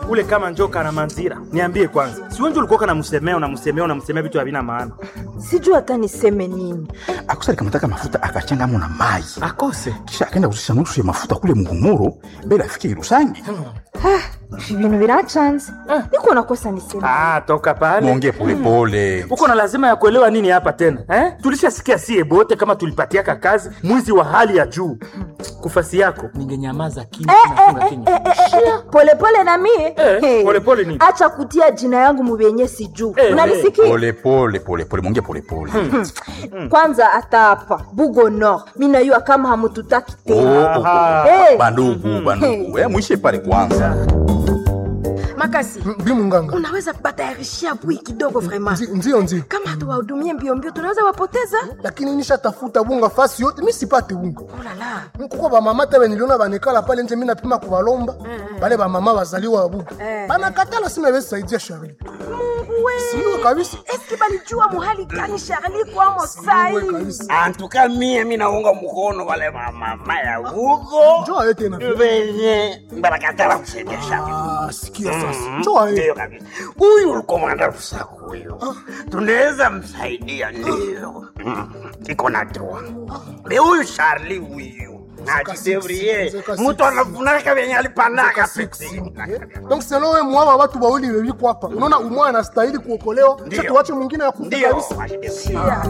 ule kama njoka na manzira niambie kwanza si wenje ulikuwa namsemea unamsemea unamsemea vitu havina maana sijui hata niseme nini akusa alikamata mafuta akachangamo na mai akose kisha akaenda kuzisha nusu ya mafuta kule mugumuro mbele afike irusangi ibintu birachanze niko nakosa niseme ah, toka pale mwongee polepole uko na lazima ya kuelewa nini hapa tena eh? tulishasikia sie bote kama tulipatiaka kazi mwizi wa hali ya juu kufasi yako ningenyamaza kimya nafunga kinywa. polepole na mie Eh, Hey. polepole nini? acha kutia jina yangu mubenye sijuu Eh, unanisikia polepole polepole mwongee polepole kwanza hata hapa bugo nord minayua kama hamututaki Oh, tena oh, oh. Aha. Eh. bandugu bandugu Eh, mwishe pale kwanza makasi bi munganga unaweza batayarishia bui kidogo vraiment Nzi- ndio ndio kama hatuwahudumie mbio mbio tunaweza wapoteza lakini nishatafuta bunga fasi yote mi sipate bunga olala kuko bamama tebe niliona banekala pale nje mi napima kubalomba bale bamama bazaliwa babuga Eh. banakatala sima besaidia Charlie siwe kabisa eski balijua muhali gani sharli kwamo sai siwe kabisa antuka mie minaunga mkono wale mamama ya huko njoo aye tena venye barakatala kusaidia shaka Ah, sikia sasa njoo aye ndio kabisa huyu ulikomanda rusaku huyu tunaweza msaidia ndio Mm, iko na droa be huyu charli huyu najidevrie zeka mutu anafunaka venye alipanaka donc selo we mwawa watu wawili wewiko hapa unaona umwa anastahili kuokolewa Ndio. cha tuache mwingine ya kufa ndio kabisa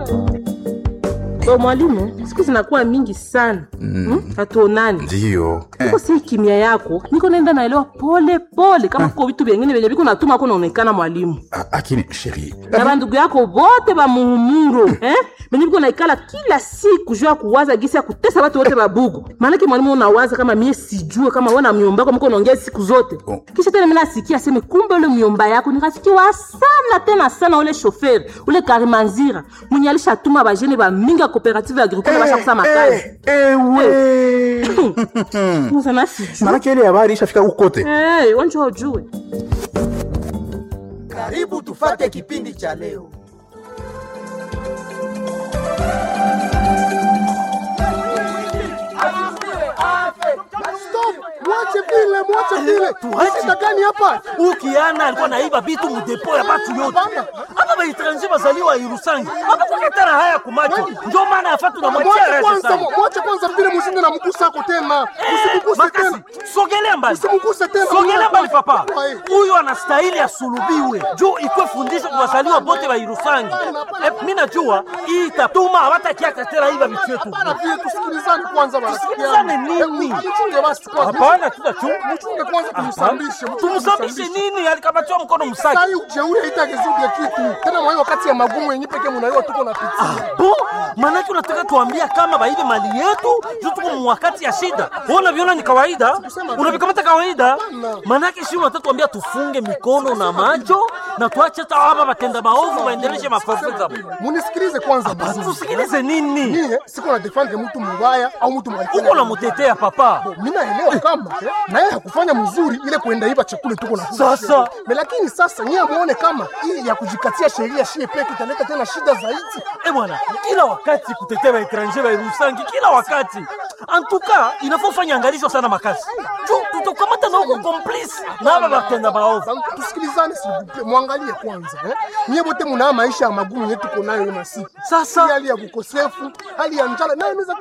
Bo mwalimu, siku zinakuwa mingi sana mm. hatuonani ndio niko si kimya yako niko naenda naelewa pole pole kama kuko vitu vyengine vyenye viko natuma ko naonekana mwalimu Ah, lakini sheri na bandugu yako bote bamuhumuro eh? benye viko naikala kila siku juu ya kuwaza gisi ya kutesa watu wote babugu maanake mwalimu unawaza kama mie sijue kama wana myomba yako mko naongea siku zote Oh. kisha tena mina sikia aseme kumbe ule myomba yako ni rafiki wa sana tena sana ule shoferi ule karimanzira mwenye alishatuma bajene bamingi ya cooperative agricole basha kusama kazi ewe sana sijue manake ile habari ishafika huko kote hey, wanjua ujue Karibu tufate kipindi cha leo. stop mwache vile mwache vile shida gani hapa ukiana alikuwa naiba bitu mudepo ya batu yote Hapana. hapa baetranje bazaliwa irusangi apakuketana haya kumacho njo maana yafa tunamwachia mwache rese kwanza sana mwache kwanza vile musinde na mgusa ako tena usimguse makasi tena sogelea mbali usimguse tena sogelea mbali papa Aye. huyu anastahili asulubiwe juu ikwe fundisho kwa wazaliwa bote wa irusangi Eh, mi najua hii itatuma hawatakiaka tena iba vitu yetu Hapana, vile tusikilizane kwanza Tusikilizane barafikiana. nini? Eh, mchunge basi kwanza. hapana tutachunga Mchunge kwanza tumsambishe. mchunge tumsambishe nini alikamatiwa mkono msaki Sasa hii ujeuri haitagezuge kitu. Tena mwa hiyo wakati ya magumu yenyewe pekee mnaiwa tuko na pitia. bo manake unataka tuambia kama baibe mali yetu juu tuko mwakati ya shida Wewe unaviona ni kawaida unavikamata kawaida manake shi unataka tuambia tufunge mikono na macho na tuache hata hapa batenda maovu waendeleshe mafafu zao Munisikilize kwanza basi. tusikilize nini Mie siko na defend mtu mbaya au mtu mwalifanya. uko namutetea papa mimi naelewa kama eh, na yeye hakufanya mzuri ile kuenda iba chakula tuko na Sasa. Me, lakini sasa nyie muone kama hii ya kujikatia sheria shie peke italeta tena shida zaidi. Eh bwana, kila wakati kutetea waetranger wairusangi, kila wakati antuka inafaa ufanye angalisho sana makasi juu tutakamata na huko complice na hapa batenda maovu. Sasa tusikilizane, si mwangalie kwanza eh. Nyie wote mna maisha ya magumu yetu tuko nayo ina siku. Sasa hali ya kukosefu, hali ya njala nayo inaweza